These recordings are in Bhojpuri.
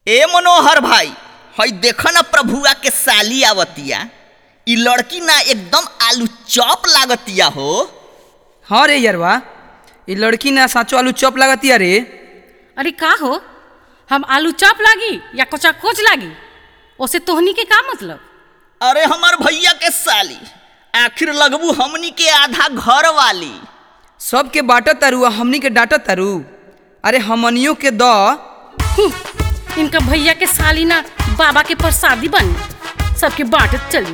ए मनोहर भाई हई देख न प्रभुआ के साली आवतिया इ लड़की ना एकदम आलू चॉप लागतिया हो हाँ रे यरवा ये लड़की ना साचो आलू चॉप लागतिया रे अरे का हो हम आलू चॉप लागी या कोचा कोच लागी ओसे तोहनी के का मतलब अरे हमर भैया के साली आखिर लगबू हमनी के आधा घर वाली सबके बाटत तारू आ हमनी के डांटत तारू अरे हमनियों के द हूँ, इनका भैया के साली ना बाबा के प्रसादी बन सबके बांटत चली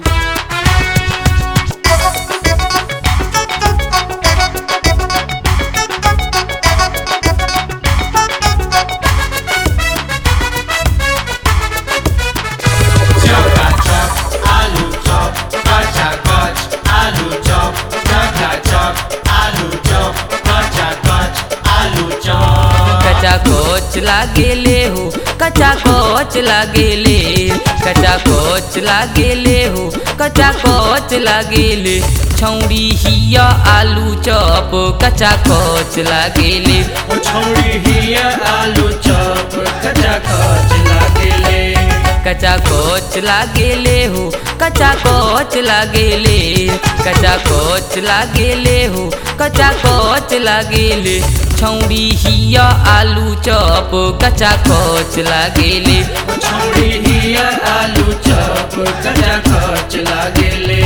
कचा कोच लागेले हो कचा कोच लागेले कचा कोच लागेले हो कचा कोच लागेले छौड़ी हिया आलू चॉप कचा कोच लागेले छोड़ी हिया आलू चॉप कचा कच लागेले कचा कोच लागेले हो कचा कोच लागेले कचा कोच लागेले हो कचा कोच लागेले छौड़ी हिया आलू चॉप कचा कोच लागेले छोड़ी हिया आलू चॉप कचा कच लागेले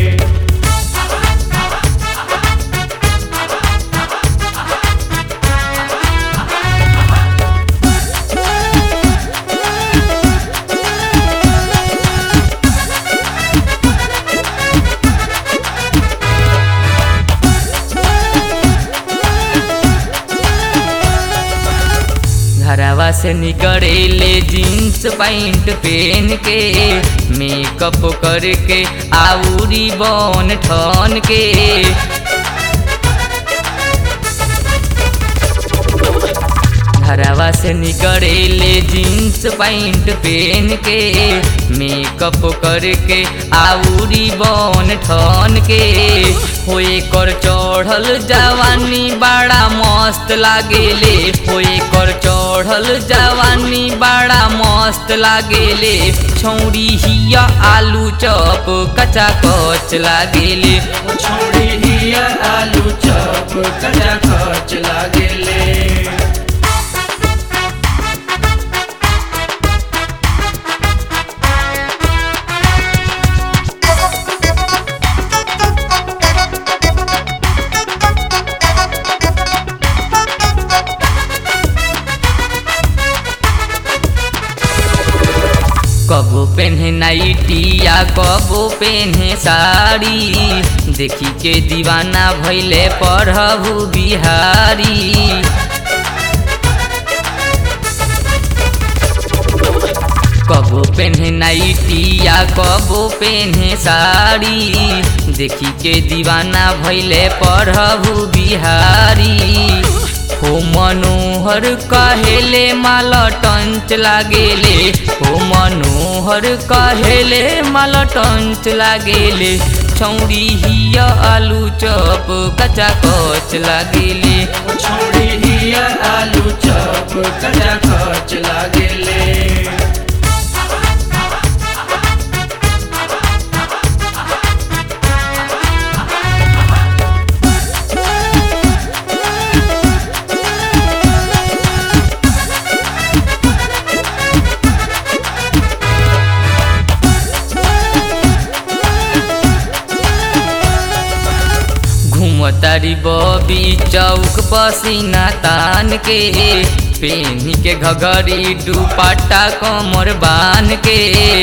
घरवा से निकलेले जीन्स पैंट पहन के मेकअप करके आउरी बन ठन के घरवा से निकलेले जीन्स पैंट पहन के मेकअप करके आउरी बन ठन के होए कर चढ़ल जवानी बड़ा मस्त लागेले होए कर चढ़ल जवानी बड़ा मस्त लागेले छौड़ी हिया आलू चॉप कचा कच लागेले छोड़ी हिया आलू चॉप कचा कच लागेले कबो पेन्हे नाइटी या कबो पेन्हे साड़ी देखी के दीवाना भैले पढ़बू बिहारी कबो पेन्हे नाइटी या कबो पेन्हे साड़ी देखी के दीवाना भैले पढ़बू बिहारी हो मनोहर कहेले माल टंच लागेले हो मनोहर कहेले माल टंच लागेले छौड़ी हिया आलू चॉप कचा कच लागेले छोड़ी हिया आलू चॉप कचा कच लागेले घूमतारी बबी चौक पसीना तान के पेनी के घघरी दुपट्टा कमर बान के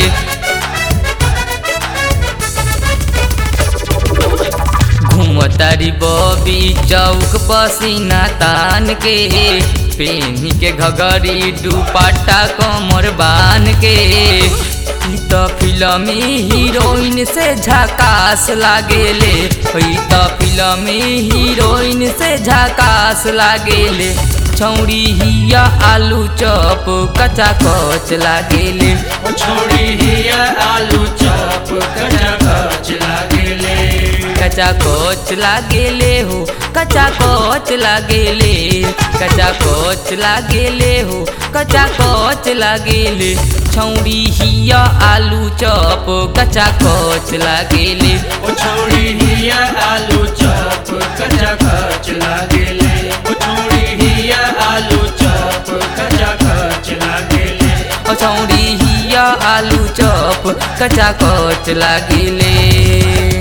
घूमतारी बबी चौक पसीना तान के पेनी के घघरी दुपट्टा कमर बान के ई त फिल्मी हीरोइन से झकास लागेले ई त फिल्मी हीरोइन से झकास लागेले छौड़ी हिया आलू चॉप कचा कच लागेले छोड़ी हिया आलू चॉप कचा कच लागेले कचा कोच लागेले हो कचा कोच लागेले कचा कोच लागेले हो कचा कोच लागेले छौरी हिया आलू चॉप कचा कोच लागेले ओ छौड़ी हिया आलू चॉप कचा खच लागेले ओ छौड़ी हिया आलू चॉप कचा खच लागेले ओ छौरी हिया आलू चॉप कचा कोच लागेले